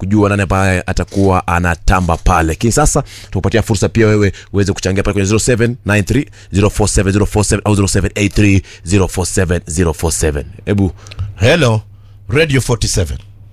kujua nani ambaye atakuwa anatamba pale lakini sasa tukupatia fursa pia wewe uweze kuchangia pale kwenye 0793 047047 au 0783 047047 hebu hello radio 47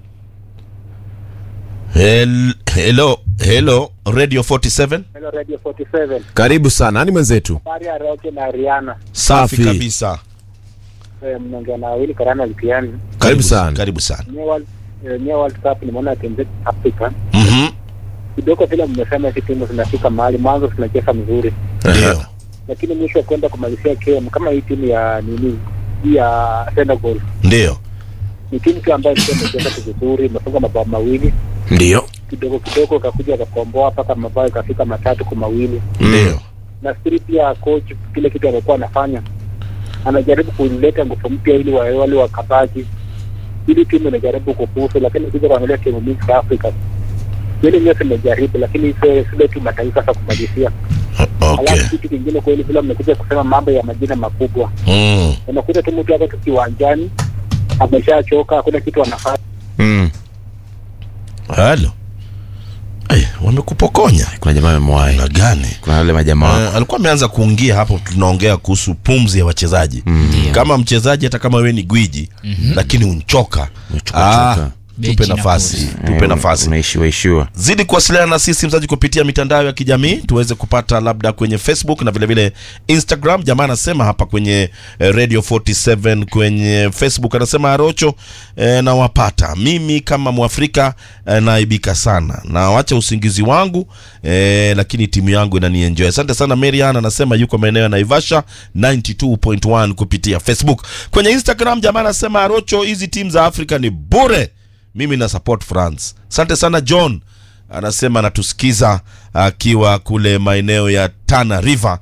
Hel- hello hello radio 47 Hello Radio 47. karibu sana nani mwenzetu Habari ya Roke na Rihanna. safi Safi. kabisa Eh, mnaongea na Willy Karana Likiani. Karibu sana. karibu sana Nye World eh, nye World Cup nimeona timu zetu Afrika. Mhm. Kidogo vile mmesema hizi timu zinafika mahali mwanzo zinacheza mzuri. ndio Lakini mwisho kwenda kumalizia game kama hii timu ya nini hii ya Senegal. ndio Ni timu tu ambayo ilikuwa imecheza tu vizuri, imefunga mabao mawili. ndio Kidogo kidogo kakuja kakomboa mpaka mabao ikafika matatu kwa mawili. ndio nafikiri pia coach kile kitu amekuwa anafanya anajaribu kuleta nguvu mpya ili wa- wale wakabaki ili timu inajaribu kufuzu lakini kuja kuangalia timu mingi za afrika zile nyote imejaribu lakini sio zile tu mataifa za kumalizia okay alafu kitu kingine kweli vile mmekuja kusema mambo ya majina makubwa mm. unakuta tu mtu hapa tu kiwanjani ameshachoka hakuna kitu anafanya mm. halo Ay, wamekupokonya kuna jamaa amemwahi na gani kuna wale majamaa Uh, alikuwa ameanza kuingia hapo tunaongea kuhusu pumzi ya wachezaji mm. kama mchezaji hata kama wewe ni gwiji mm-hmm. lakini unchoka Umechoka, choka. tupe Benchi na nafasi pumzi. tupe Eh, nafasi unaishiwa ishiwa zidi kuwasiliana na sisi mzaji kupitia mitandao ya kijamii tuweze kupata labda kwenye facebook na vilevile vile instagram jamaa anasema hapa kwenye eh, radio 47 kwenye facebook anasema arocho eh, nawapata mimi kama mwafrika eh, naaibika sana na wacha usingizi wangu eh, lakini timu yangu inanienjoy asante sana marian anasema yuko maeneo ya naivasha 92.1 kupitia facebook kwenye instagram jamaa anasema arocho hizi timu za afrika ni bure mimi na support france asante sana john anasema anatusikiza akiwa kule maeneo ya tana river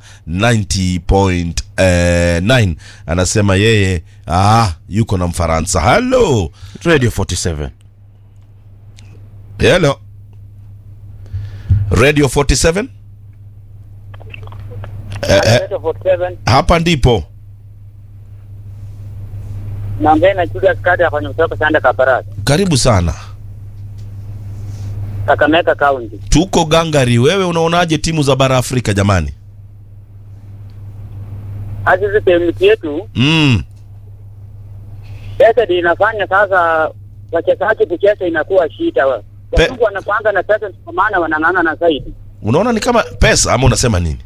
90.9 anasema yeye ah, yuko na mfaransa halo radio 47 helo radio 47 eh, eh, hapa ndipo naongea na Julius Kadi afanya kutoka Sanda Kabarasi karibu sana Kakamega County tuko gangari wewe unaonaje timu za bara afrika jamani hadi hizi timu yetu mm. pesa ndio inafanya sasa wachezaji kucheza inakuwa shida. wa- Pe- Wazungu wanakuanga na pesa, kwa maana wanang'ang'ana na zaidi. unaona ni kama pesa ama unasema nini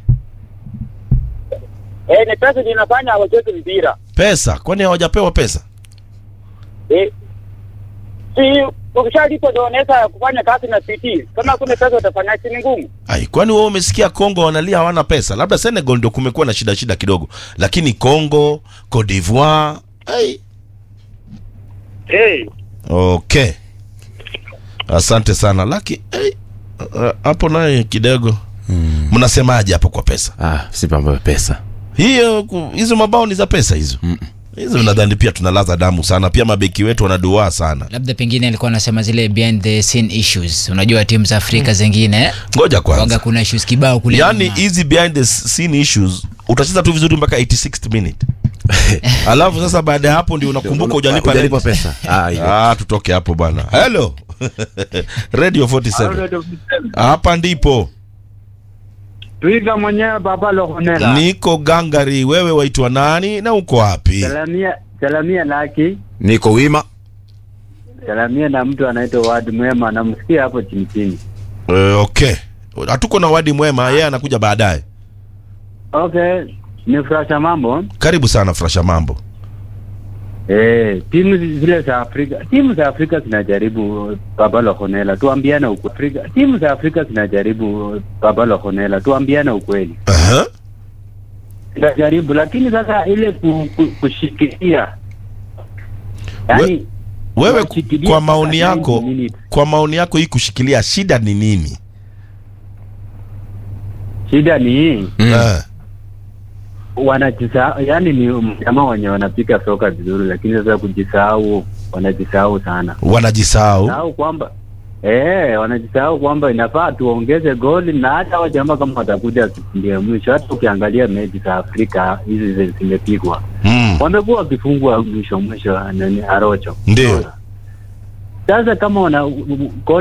Eh, ni pesa ndio inafanya hawachezi mpira. pesa kwani hawajapewa pesa Eh, si ukishalipo ndio unaweza kufanya kazi na PT. Kama kuna pesa utafanya si ni ngumu. Ai, kwani wewe umesikia Kongo wanalia hawana pesa? Labda Senegal ndio kumekuwa na shida shida kidogo, lakini Kongo, Cote d'Ivoire, ai. Eh, Okay, asante sana laki ai, uh, hapo naye kidogo mnasemaje hapo kwa pesa ah, si mambo ya pesa hiyo? ku- Hizo mabao ni za pesa hizo hizo, nadhani pia tunalaza damu sana, pia mabeki wetu wanaduaa sana. labda pengine alikuwa anasema zile behind the scene issues unajua timu za afrika zingine Ngoja waga kwanza, kuna issues kibao kule yani nyuma. hizi behind the scene issues utacheza tu vizuri mpaka 86th minute alafu sasa baada ya hapo ndio unakumbuka hujalipa hujalipa rent. pesa ah, ile. Ah, tutoke hapo bwana. Hello. Radio 47. Hapa ndipo. Twiga mwenyewe Baba Lohonela. Niko gangari, wewe waitwa nani na uko wapi? Salamia salamia laki. niko wima Salamia na mtu anaitwa Wadi Mwema namsikia hapo chini chini. Uh, okay. Hatuko na wadi mwema, yeye anakuja baadaye. Okay, ni furasha mambo. Karibu sana Frasha Mambo. Eh, timu zile za Afrika, timu za Afrika zinajaribu Baba Lohonela, tuambiane ukweli. Afrika, timu za Afrika zinajaribu Baba Lohonela, tuambiane ukweli. Aha. Zinajaribu lakini sasa ile ku, ku, kushikilia yani Wewe Washikilia kwa maoni mpaka yako, 90 minutes. kwa maoni yako hii kushikilia shida ni nini? shida ni hii Eh. wanajisahau, yani ni jamaa wenye wanapiga soka vizuri, lakini sasa kujisahau, wanajisahau sana, Wanajisahau. sahau kwamba eh, wanajisahau kwamba inafaa tuongeze goli, na hata hao jamaa kama watakuja ndio mwisho. Hata ukiangalia mechi za Afrika hizi zi- zimepigwa, Mm. wamekuwa wakifungwa mwisho mwisho, nani Arocho. Ndio. Sasa kama wana